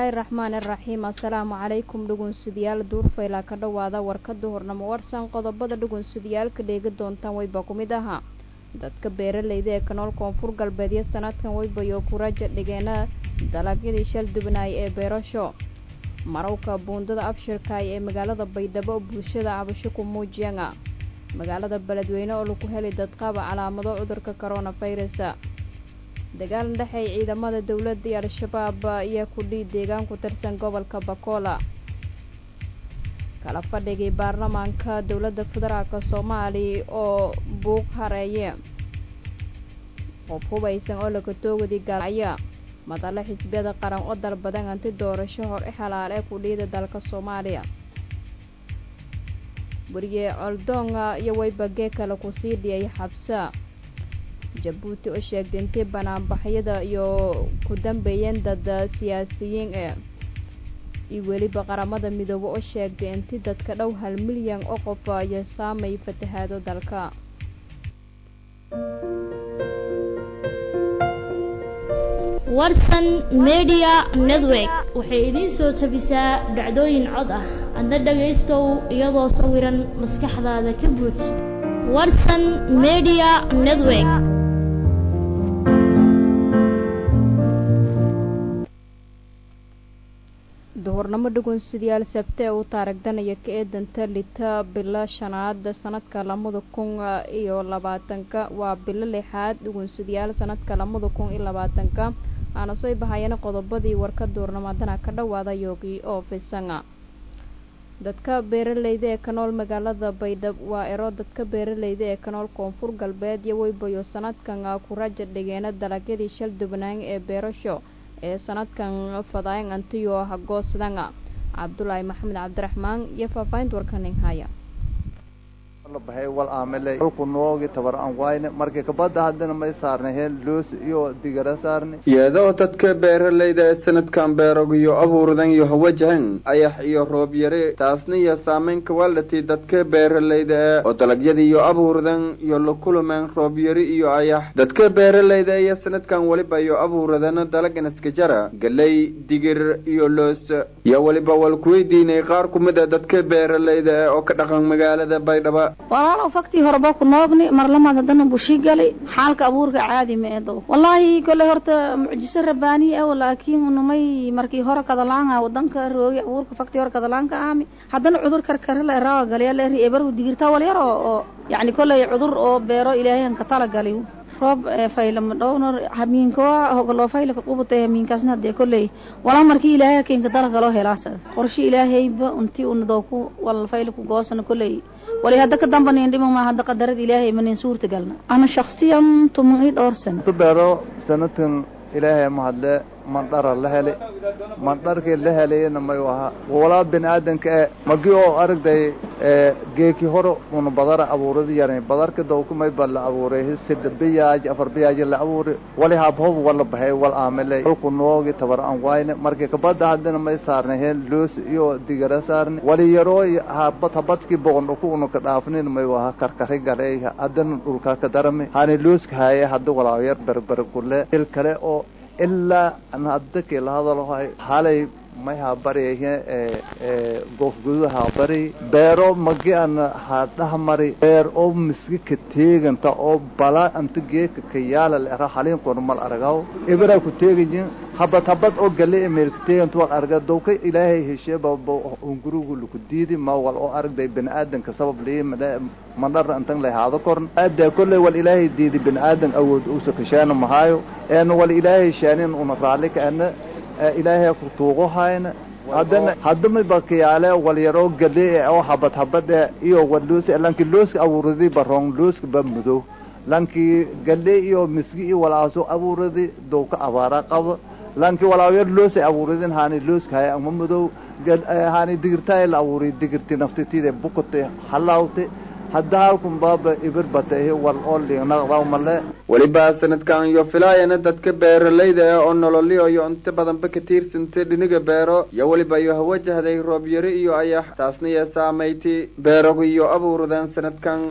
raxmaan iraxiim assalaamu calaykum dhugunsidayaal duurfaylaa ka dhowaada warkada hornamo warsan qodobada dhugunsidayaalka dheegi doontaan wayba ku mid ahaa dadka beeralayda ee kanool koonfur galbeedyo sanadkan waybayo kuraja dhigeena dalagyadii shal dubnaay ee beerasho marowka buundada abshirkaay ee magaalada baydhabo bulshada cabasho ku muujiyanga magaalada beledweyne oo lagu helay dadqaba calaamado cudurka coronavirusa dagaal dhexey ciidamada dowladda iyo al-shabaab ayaa kudhii deegaan ku tirsan gobolka bakola kala fadhigii baarlamaanka dowladda federaalk soomaaliya oo buuq hareeye qof hubaysan oo lakatoogadi gaalacya madale xisbiyada qaran oo dalbadan anti doorasho hor i xalaal ee kudhiida dalka soomaaliya weriye coldoonga iyo waybagee kale kusii dhiyay xabsa jabuuti oo sheegtay intii banaanbaxyada iyo ku dambeeyeen dad siyaasiyiin ee iyo weliba qaramada midoobe oo sheegtay inti dadka dhow hal milyan oo qof iyo saamay fatahaado dalka warsan media network waxay idiin soo tabisaa dhacdooyin cod ah adna dhagaystow iyadoo sawiran maskaxdaada ka buuj warsan media network duhurnamo dhugunsidayaal sabte uu taaragdanaya ka eedanta lita bilo shanaad sanadka lamada kun iyo labaatanka waa bilo lixaad dhugunsidayaal sanadka lamada kun iyo labaatanka aana soo bahayana qodobadii warka duurnamadana ka dhowaada yoogi oo fisanga dadka beeralayda ee ka nool magaalada baydhab waa ero dadka beeralayda ee ka nool koonfur galbeed iyo weybayo sanadkan kuraja dhigeena dalagyadii shal dubnaan ee beerasho ee sanadkan fadaayan antiyo hagoosdanga cabdulaahi maxamed cabdiraxmaan iyo faahfaahinta warkanin haya bahay wal aamile halku noogi tabar aan wayne markii kabada hadana may saarnay hel loos iyo digara saarnay iyadoo dadka beeralayda ee sanadkan beerog iyo abuurdan iyo hawajahan ayax iyo roob yare taasna iyo saameynka waldhati dadka beeralayda ee oo dalagyada iyo abuurdan iyo lakulumeen roob yari iyo ayax dadka beeralayda iyo sanadkan weliba iyo abuuradana dalagan iska jara galey digir iyo loos iyo weliba wal kuweydiinay qaar kumida dadka beeralayda ee oo ka dhaqan magaalada baydhaba walaalow faktii horeba ku noogni marlamaad haddana bushi gali xaalka abuurka caadi ma eedo wallaahi kolley horta mucjiso rabbaaniya aw laakiin unumay markii hore kadalaanga wadanka roogi abuurka faktii hore kadalaanka ahmi haddana cudur karkarala eraawa galiya leeri ebarhu digirtaa wal yar oo oo yacni kolley cudur oo beero ilaahayan ka tala gali roob faylama dhownar hamiinkoa hogoloo faylaka qubata hamiinkaasna hadee kolley walaa markii ilaahay keenka dalagaloo helaasa qorshe ilaahayba unti unadooku wal faylaku goosana kolley wali hadda ka dambanin dhimo ma hadda qadarada ilaahay manin suurta galna ana shakhsiyan tuman i dhowr sano tu beero sanadkan ilaahay mahadle mandhara la heli mandharkii la helayna mayu ahaa walaa bini aadanka e magi oo aragday geeki hore una badara abuuradi yaran badarka dawkumay ba la abuuray sida biyaaj afar biyaaj la abuuri wali habhob wala bahay wal aamile halku noogi tabar aan wayne markii kabada hadana may saarnay hel loos iyo digara saarnay wali yaroo habad habadkii boqon ku una ka dhaafnin mayu ahaa karkari galay hadana dhulka ka darami hani looska haye hadda walaa yar berber kule il kale oo ilaa an hadda kii la hadalhay halay may habaryahe goofgudu habari beero magi an hadhahmari beer oo miski ka teeganta oo bala anta geeka ka yaala lera halin kormal aragaw ibra ku teegajin habad habad oo gale emeel ka teeganta wal arga dowka ilaahay heshe baba ungurugu luku diidi ma wal oo aragday bini aadanka sabab lii mandhar antan lay haado korn aada kolley wal ilaahay diidi bini aadan awood uusa kashaana mahaayo een wal ilaahay shaanin una raalli ka ana ilaahay ku tuugo hayna haddana haddama bakiyaale walyaroo gade oo habad habad e iyo waloosi lanki looska abuuradi barong looska ba madow lanki gale iyo miski iyo walaaso abuuradi dowka abaara qabo lanki walaayar loosa abuuradin hani looska haya ama madow hani digirtaay la abuuriy digirti naftitide bukate halaawte hadda halkun baaba ibir batahe wal oo liignaqdaw male weliba sanadkan iyo filaayana dadka beeralayda ee oo nololyo iyo inta badanba ka tiirsantay dhiniga beero iyo weliba iyo hawajahday roob yari iyo ayax taasna iyo saameyti beeragu iyo abuurdan sanadkan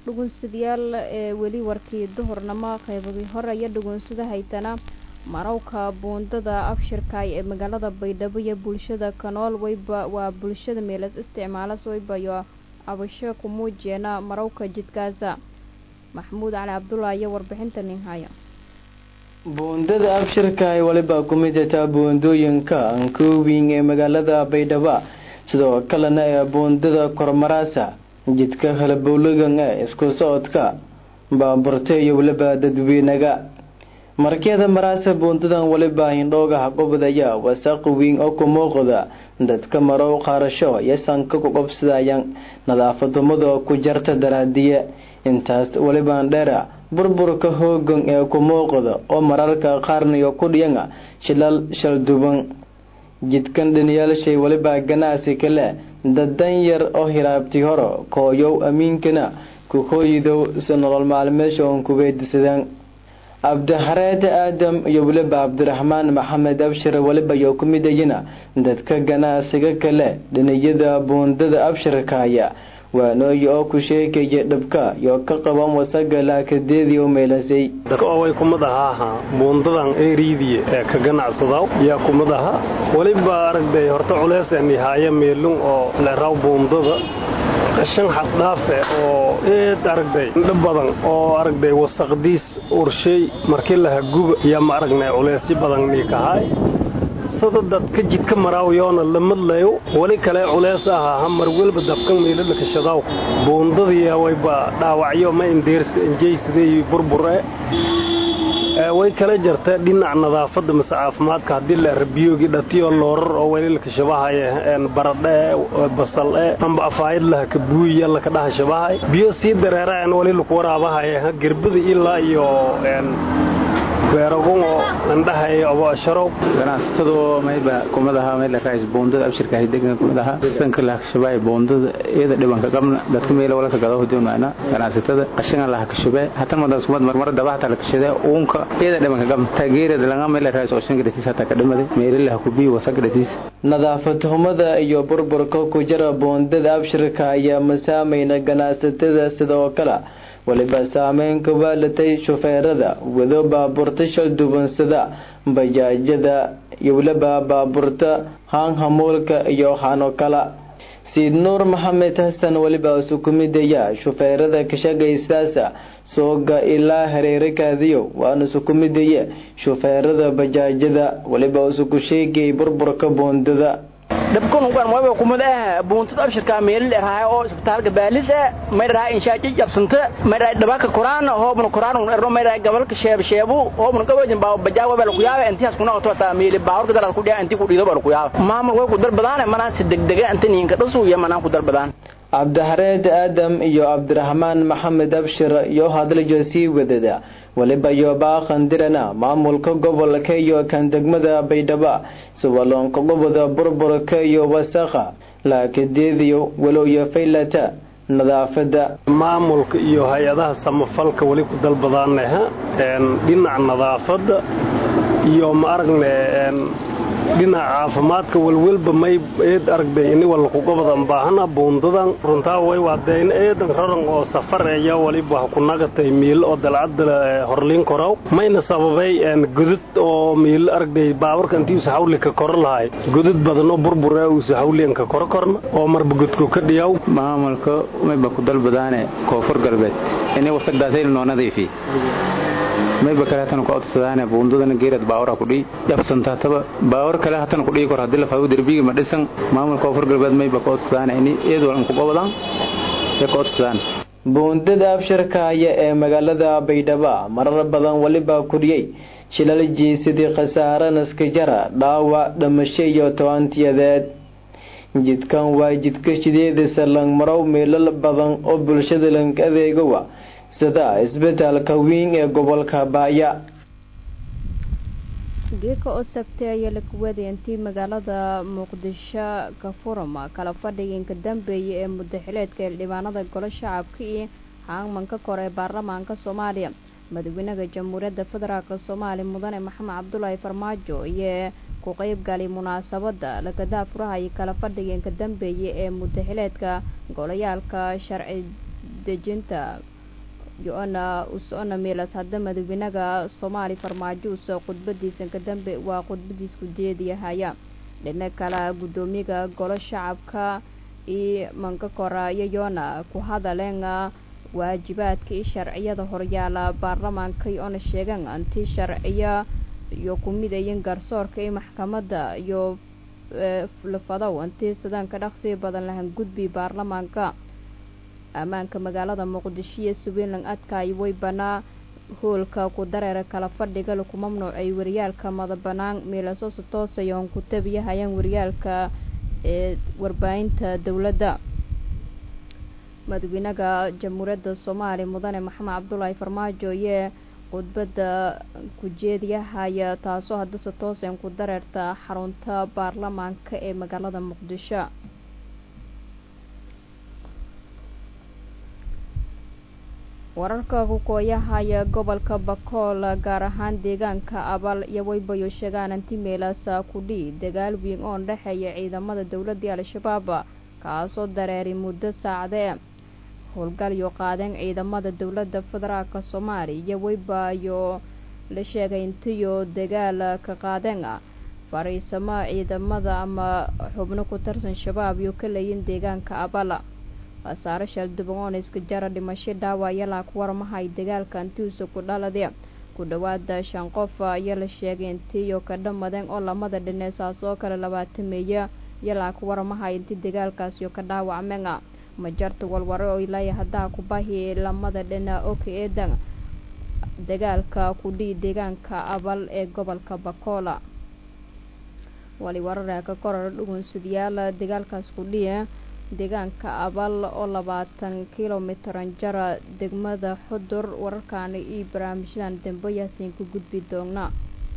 dhugunsadayaal ee weli warkii duhurnamo qaybadii hore iyo dhugunsada haytana marowka buundada abshirkaay ee magaalada baydhabo iyo bulshada kanool wayba waa bulshada meelas isticmaalas waybayo abasho ku muujiyeena marowka jidkaasa maxamuud cali cabdullaahi iyo warbixinta nin haya buundada abshirka ay waliba ku mid tahay buundooyinka ankoowing ee magaalada baydhabo sidoo kalena ee buundada kormaraasa jidka halabowlagan ee isku socodka baaburta iyo waliba dadweynaga markyada maraasa buundadan waliba hindhoogaha qubdaya wasaaq weyn oo ku muuqda dadka marow qaarasho iyo sanka ku qobsadayaan nadaafadumada ku jarta daraadiye intaas walibaan dheera burburka hoogan ee ku muuqda oo mararka qaarniyo ku dhiyana shilal shalduban jidkan dhaniyaalshay waliba ganacsi kale dadan yar oo hiraabti horo kooyow amiinkana ku hooyidow si nolol maalmeesha oon kubeedisadaan cabdixareed aadam iyo weliba cabdiraxmaan maxamed abshir waliba iyo ku midayina dadka ganacsiga kale dhiniyada buundada abshirkaya waanooyi oo ku sheegaya dhabka iyo ka qaban wasaga laakadeedii u meelasay way kumad ahaaha buundadan eeriidii ee ka ganacsadaw yaa kumad aha weliba aragday horta culeyseen haaya meelun oo leeraw buundada qashan xaddhaafe oo eed aragday indho badan oo aragday wasaqdiis urshay markii laha guba yaa ma aragnay culeysyo badan niikahaay sada dadka jidka maraawiyoona la madlayo weli kale culeys ahaa hamar welba dabkan meelalakashadaw buundadii wayba dhaawacyo ma indeersi injaysidey burbur e way kala jarta dhinac nadaafada mase caafimaadka haddii la rabiyoogi dhatiyo loorar oo welilka shabahay baradhe basal e amba afaayad laha ka buuyiya laka dhaha shabahay biyo sii dareeraan weli laku waraabahay gerbada ilaa iyo beeragun oo andhahay abaasharow ganacsatadu mayba kumadaha mayla kaas boondada abshirka ay degan kumadaha sanka la kashabay boondada iyada dhibanka qabna dadka meel wala ka gado hudunayna ganacsatada qashinga la kashabay hata madas kumad marmar dabaxta la kashada uunka iyada dhibanka qabna taageerada laga meel raas oo shanka dhatiis hata ka dhimaday meel la ku bi wasaq dhatiis nadaafad humada iyo burburka ku jira boondada abshirka ayaa masaamayna ganacsatada sidoo kale waliba saameyn ku waalatay shufeerada wado baabuurta shaldubansada bajaajada iyo waliba baabuurta haanhamuulka iyo hano kala siid nuur maxamed xasan waliba isu ku midaya shufeerada kashagaysaasa sooga ilaa hareerakaadiyo waana isu ku midaya shufeerada bajaajada waliba isu ku sheegayay burburka boondada dhabkun ugan wayba kumad ah buuntada abshirka meel dheerahay oo isbitaalka baalis ah may dhahay inshaaji jabsanta may dhahay dhabaka quraan hoobna quraan un erno may dhahay gabalka sheeb sheebu hoobna gabajin baa bajaawa baa ku yaaba intias kuna wato ta meel baawrka dalad ku dhiya intii ku dhiido baa ku yaaba maamul way ku darbadaan manaa si degdega inta ninka dhasu iyo manaa ku darbadaan cabdixareed aadam iyo cabdiraxmaan maxamed abshir iyo hadlajo sii wadada waliba iyo baaqandirana maamulka gobolka iyo kan degmada baydhabo siwaloonka goboda burburka iyo wasaqa laakadeediyo walowyo faylata nadaafada maamulka iyo hay-adaha samafalka weli ku dalbadaanaha dhinaca nadaafada iyo ma aragne dhinaca caafimaadka welwelba may eed aragday ini walla kugobadan baahana buundadan runtaa way waadeen eedan raran oo safar eya waliba ku nagatay miil oo dalcadda horliin korow mayna sababay godad oo miil aragday baabarka intii usa hawli ka koro lahay godad badan oo burbure usa hawlian ka koro korna oo marba godku ka dhiyaw maamulka mayba ku dalbadaane koonfur galbeed inay wasaqdaasayna noo nadiifi mayba kale hatan ku codsadaane buundadana geerad baawara ku dhii jabsantaataba baawar kale hatan ku dhii kor haddii la faawo derbiga ma dhisan maamulka koonfur galbeed mayba ku codsadaane ini iyad walan ku qobadaan ee ku codsadaan buundada abshirkaaya ee magaalada baydhabo marar badan waliba kuriyey shilal jiisidii khasaare naskajara dhaawac dhamasho iyo tobantiyadeed jidkan waa jidka shideedisa langmarow meelal badan oo bulshada lang adeegowa sida isbitaalka weyn ee gobolka baaya geeka oo sabtay ayaa la kuwaday intii magaalada muqdisho ka furama kala fadhiginka dambeeya ee mudaxileedka xildhibaanada golo shacabka iyo haangmanka kore ee baarlamaanka soomaaliya madaxweynaha jamhuuriyadda federaalk soomaaliya mudane maxamed cabdulaahi farmaajo iyo ku qeybgalay munaasabada lagadaa furaha iyo kala fadhiginka dambeeya ee mudaxileedka golayaalka sharci dejinta yo-ana usocona meelas hadda madaxweynaha soomaali farmaajo uso khudbadiisan ka dambe waa khudbadiis ku jeediyahaya dhina kale guddoomiyaga golo shacabka iyo mankakora iyo yoona ku hadaleen waajibaadka iyo sharciyada horyaala baarlamaanka iyo-ona sheegan anti sharciya iyo ku midayin garsoorka iyo maxkamadda iyo lafadow anti sidaanka dhaqsiga badan lahan gudbi baarlamaanka ammaanka magaalada muqdisho iyo suwiinland adkaay way banaa hoolka ku dareera kala fadhiga laku mamnuucay wariyaalka madabanaan meelasoose toosayoon ku tabiyahayaan wariyaalka ee warbaahinta dowladda madaxweynaha jamhuuriyadda soomaaliya mudane maxamed cabdulaahi farmaajo yee khudbadda ku jeediyahaya taasoo haddase tooseen ku dareerta xarunta baarlamaanka ee magaalada muqdisho wararka kukooyahaya gobolka bakool gaar ahaan deegaanka abal iyo waybayo sheegaan anti meelaasa kudhi dagaal weyn oo dhexeeya ciidamada dowladii al-shabaab kaasoo dareeray muddo saacdee howlgalyo qaadeen ciidamada dowladda federaalk soomaaliya iyo waybayo la sheegay intiyo dagaal ka qaadeen fariisamo ciidamada ama xubno ku tirsan shabaab iyo ka leeyin deegaanka abal khasaare shalduban oona iska jara dhimasho dhaawaya laa ku warmahay dagaalka antiusa ku dhalade ku dhowaada shan qof ayaa la sheegay intiiyo ka dhammadeen oo lamada dhine saas oo kale labaatameeya iyo laa ku warmahay inti dagaalkaasiyo ka dhaawacmeen majarta walware oo ilaaya haddaa ku bahi lamada dhina oo ka eedan dagaalka kudhii deegaanka abal ee gobolka bakoola wali warare ka korara dhugunsadayaal dagaalkaas kudhiya deegaanka abal oo labaatan kilomitran jara degmada xudur wararkaana iyo barnaamijyadan dambe yaasiin ku gudbi doona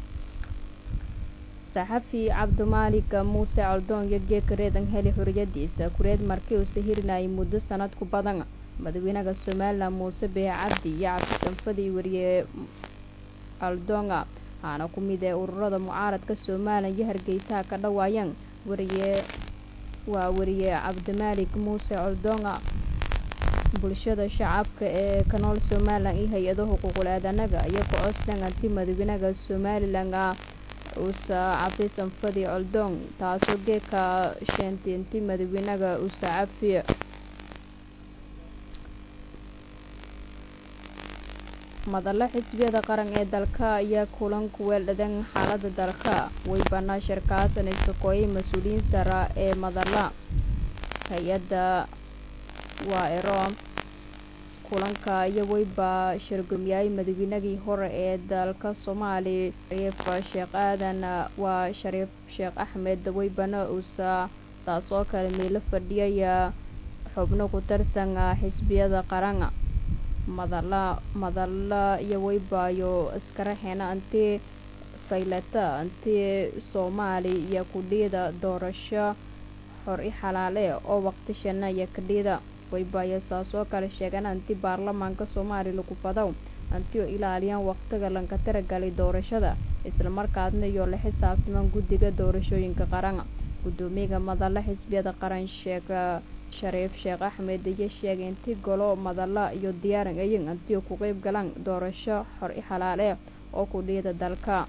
saxafi cabdimaalik muuse coldoon iyo geeka reedan heli xoriyadiisa kureed markii uu sahirinayay muddo sanad ku badan madaxweynaha somalilan muuse bee cabdi iyo cabdisanfadii wariye coldoonga waxaana ku mid ee ururada mucaaradka somalilan iyo hargeysaha ka dhawaayeen wariye waa wariye cabdimaalik muuse coldoonga bulshada shacabka ee ka nool somalilan iyo hay-ado xuquuqul aadanaga iyo ku-cosdan anti madaxweynaha somalilan usa cafisan fadi coldoon taasoo geeka sheentay inti madaxweynaha usa cafi madalla xisbiyada qaran ee dalka ayaa kulan ku weeldhadan xaalada dalka way banaa shirkaasan iskakooyay mas-uuliyiin sara ee madalla hay-adda waa ero kulanka iyo weyba shirgumyahay madaxweynagii hore ee dalka soomaaliya shariif sheekh aadan waa shariif sheekh axmed weybana uusa saas oo kale meelo fadhiyaya xubno ku tirsan xisbiyada qaran madala madalla iyo weybaayo iskaraxeena anti faylata anti soomaali iyo kudhiida doorasho xor i xalaale oo waqtishana iyo kadhiida weybaayo saas oo kale sheegan anti baarlamaanka soomaaliya lagu fadaw anti oo ilaaliyaan waqtiga lanka tiragalay doorashada islamarkaasna iyo la xisaabtamaan guddiga doorashooyinka qaran guddoomiyaga madalla xisbiyada qaran sheeg shariif sheekh axmed iyo sheegay inti golo madalla iyo diyaaran ayin antiyo ku qeyb galaan doorasho xor i xalaale oo ku dhiida dalka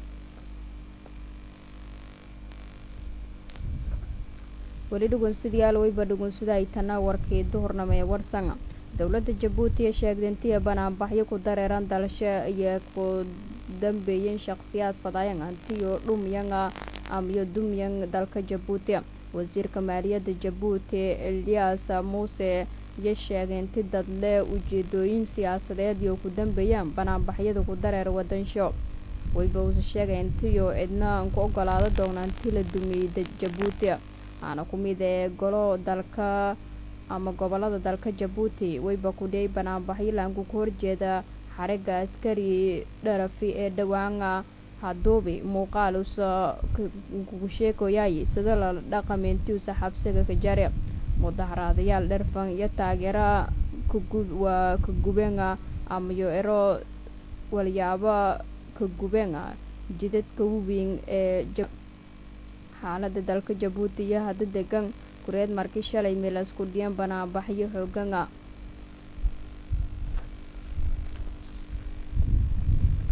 weli dhugunsidayaal weyba dhugunsida ay tana warkii duhurnamo ee warsan dowladda jabuuti ee sheegday intiya banaanbaxyo ku dareeran dalasho iyo ku dambeeyeen shakhsiyaad fadaayan antiyo dhumyanga amiyo dumyan dalka jabuuti wasiirka maaliyadda jabuuti eliyas muuse iyo sheegay inti dadle ujeedooyin siyaasadeed iyo ku dambeeyaan banaanbaxyada ku dareer wadansho weyba uuse sheegay intiyo cidna ku ogolaado doona inti la dumiyey jabuuti waxaana ku mid ee golo dalka ama gobolada dalka jabuuti weyba kudhiyay banaanbaxyo laanku ka horjeeda xariga askari dharafi ee dhawaana haduubi muuqaal usa kugu sheekoyaay sida la dhaqameyntiusa xabsiga ka jare mudaharaadayaal dherfan iyo taageera waa ka gubenga amayo ero walyaaba ka gubenga jidadka waweyn ee xaalada dalka jabuuti iyo hadda degan kureed markii shalay meelas ku dhiyan banaanbaxyo xooganga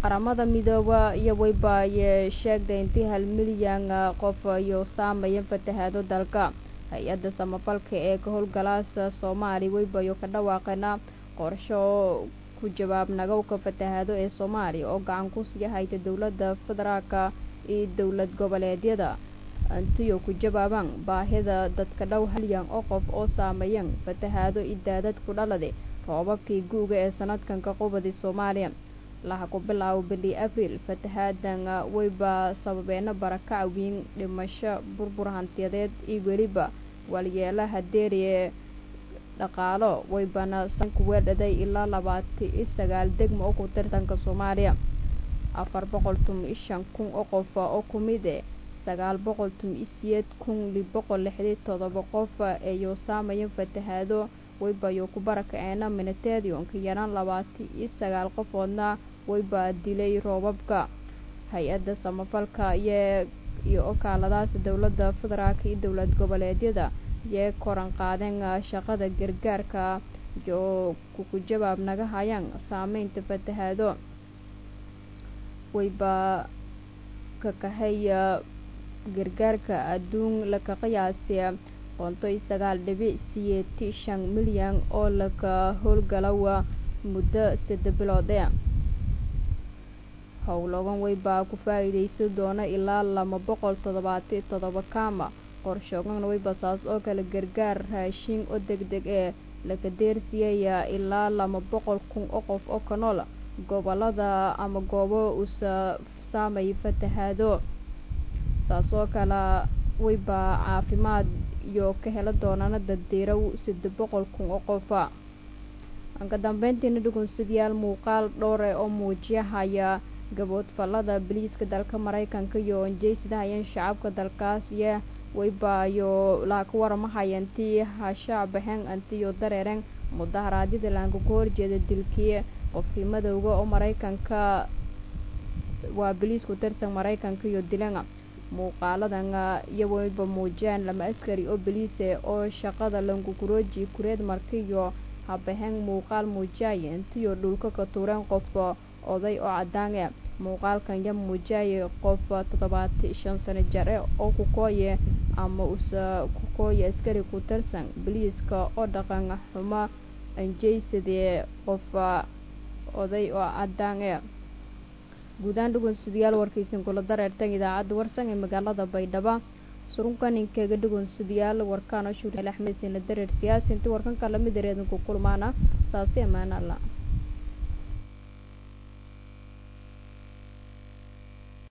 qaramada midooba iyo wayba ayee sheegday intii hal milyan qof iyo saameeya fatahaado dalka hay-adda samafalka ee ka howlgalaasa soomaaliya waybayo ka dhawaaqeena qorsho oo ku jawaab nagowka fatahaado ee soomaaliya oo gacan ku sii hayta dowladda federaalka iyo dowlad goboleedyada intiyo ku jawaabaan baahida dadka dhow halyan oo qof oo saameeyan fatahaado iyo daadad ku dhalade roobabkii gu'ga ee sanadkan ka qubadi soomaaliya laha ku bilaabo bili abriil fatahaadan wayba sababeena barakac wiin dhimasho burbur hantiyadeed iyo weliba walyeelaha deeriye dhaqaalo waybana sanku weedhaday ilaa labaati iyo sagaal degmo oo ku tirsanka soomaaliya afar boqol tum iyo shan kun oo qof oo ku mid e sagaal boqol tum iyo siyeed kun lix boqol lixdii todoba qof eeyo saamaya fatahaado waybayo ku barakaceena miniteedionka yaraan labaati iyo sagaal qofoodna wayba dilay roobabka hay-adda samafalka iyo iyo okaaladaas dowladda federaalka iyo dowlad goboleedyada yee koran qaadeen shaqada gargaarka oo kuku jawaab naga hayaan saameynta fatahaado wayba ka kahaya gargaarka adduun laka qiyaasiya qonto iyo sagaal dhibic siyeeti shan milyan oo laka howlgalawa muddo sadde bilood ee howlogan waybaa ku faa-iideysan doona ilaa laba boqol toddobaati toddoba kaama qorshoogan wayba saas oo kale gargaar raashin oo deg deg ee laka deersiyaya ilaa laba boqol kun oo qof oo ka nool gobolada ama goobo usa saamay fatahaado saas oo kale wayba caafimaad iyo ka hela doonana daddiiraw sadde boqol kun oo qofa anka dambeyntiina dhugunsidayaal muuqaal dhowre oo muujiyahaya gaboodfalada biliiska dalka maraykanka iyo onjeysidahayeen shacabka dalkaas iyo waybaayo laa ka waramahaya intii hashaa baxeen antiyo dareereen mudaharaadyada laanka ku horjeeda dilkii qofkii madowga oo maraykanka waa biliis ku tirsan maraykanka iyo dilana muuqaaladan iyo wayba muujiyaan lama askari oo biliise oo shaqada lankukurooji kureed markiyo habaheen muuqaal muujiyaya intiyo dhulka ka tuureen qof oday oo cadaane muuqaalkan ya muujiyaya qof toddobaati shan sano jar e oo kukooye ama usa kukooye askari ku tirsan biliiska oo dhaqan xumo anjeysadee qof oday oo cadaan e guudahaan dhugunsidayaal warkaysan kula dareertan idaacadda warsan ee magaalada baydhabo surunkan inkaga dhugunsidayaal warkaan oo shuur axmed sina dareer siyaasi intii warkanka lamid dareedinku kulmaana saasi ammaan alla